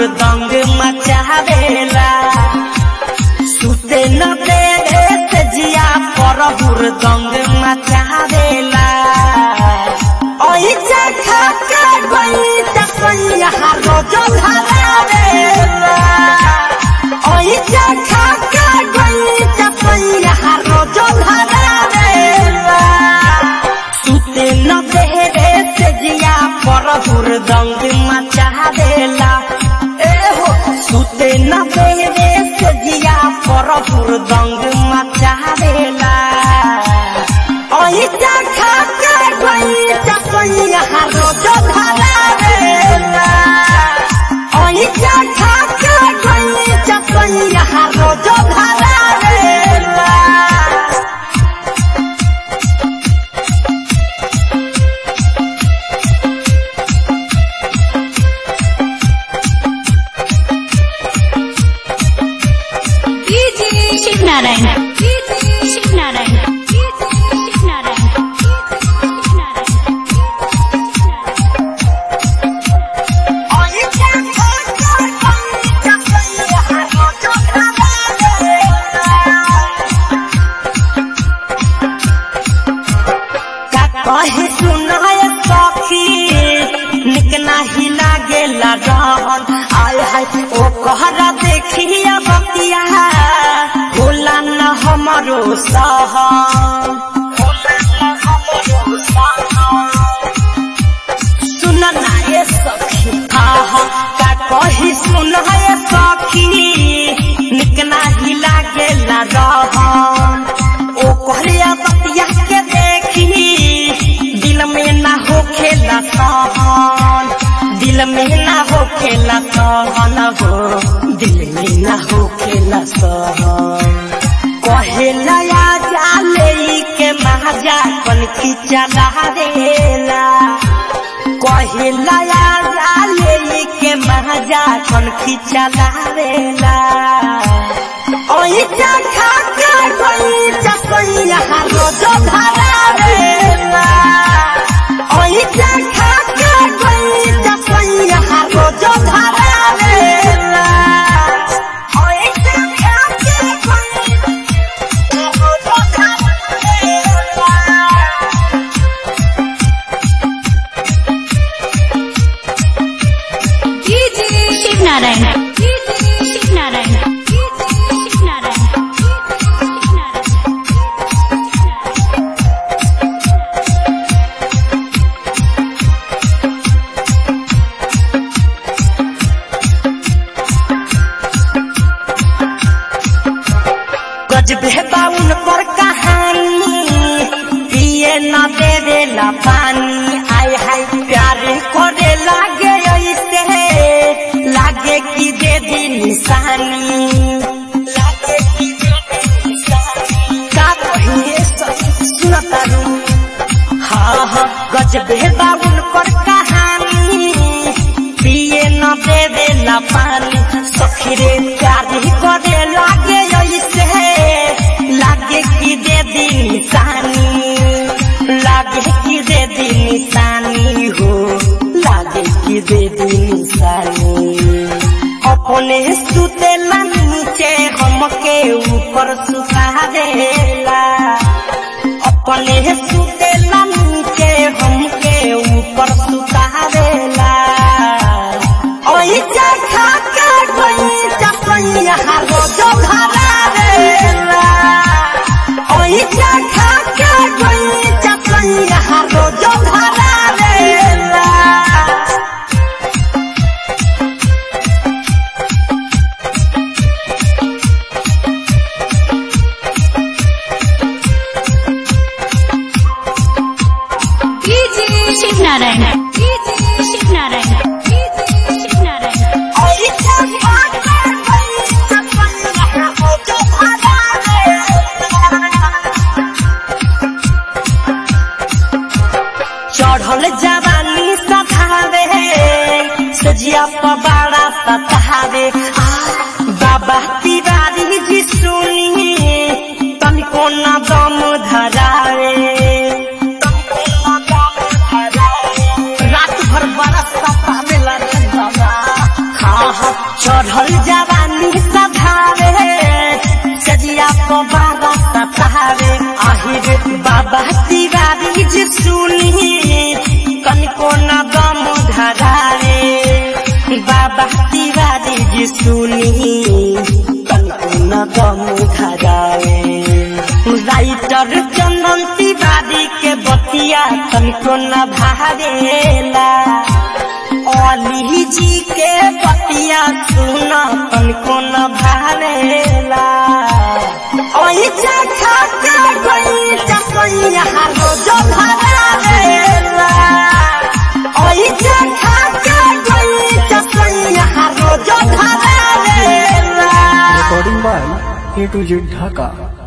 हुरदंग मचावेला सुते न देवे से जिया पर हुरदंग मचावेला ओई जखा के गई तकैया रोज धरावेला ओई जखा के गई तकैया रोज धरावेला सुते न देवे से जिया पर हुरदंग मचावेला ए हो सुते न देवे से जिया पर हुरदंग मचावेला ओही जखा के गई तकैया रोज धरावेला ओही जखा के गई तकैया रोज धरावेला शिव नारायण शिव नारायण शिव नारायण ओही जखा के गई तकैया रोज धरावेला का कहे सुनाय सखी निक नाही लागेला रहन आय हाय ओ कहरा देखिया बतिया भोला न हमरो सहन सुन ना ये सखी आहा का कही सुनाय सखी निक नाही लागेला रहन ओ कहरिया बतिया के देखी दिल में ना हो खेला सहन दिल में ना हो खेला सहन हो दिल में ना हो खेला सहन कहेला या जाले के महाजा कन की चला देला कहेला या जाले के महाजा कन की चला देला ओही जखा के गई चकैया रोज धरावेला ओही जखा के गई चकैया रोज धरावेला ओही जखा के गई रोज धरावेला शिव नारायण शिव नारायण शिव नारायण गजबे बाउन पर कहानी पिए न देवेला पानी आय हाय प्यार करे लागे ऐसे लागे कि दे दी निशानी लागे कि दे दी निशानी का कहिए सुनता रू हाँ हाँ गजबे बाउन पर कहानी पिए न देवेला पानी सखीरे प्यार करे लागे ऐसे लागे कि दे दी निशानी लागे कि दे दी निशानी हो लागे कि दे दी निशानी अपने सुतेला नीचे हमके ऊपर सुता देला अपने सुतेला नीचे हमके ऊपर सुता देला ओही जखा के गई चकैया रोज धरावेला ओही जखा के गई चकैया रोज धरावेला शिव नारायण शिव नारायण शिव नारायण ओही जखा के गई चकैया रोज धरावेला चढ़ल जवानी सतावे सजिया पबाड़ा सतावे आ, बाबा तिवारी जी सुनी तनिको न दम धरावे तनिको न दम धरावे। रात भर बरस सतावे चढ़ल जवानी सधावे सजिया पबारा सतावे आहिर बाबा तिवारी जी सुनी कनको न गम धरावे बाबा तिवारी जी सुनी कनको न गम धरावे राइटर चंदन तिवारी के बतिया कनको न भावेला अली जी के बतिया सुना कनको न भावेला ओई चखा के गई चपैया रोज भरावेला ओई चखा के गई चपैया रोज भरावेला recording by A to Z Dhaka.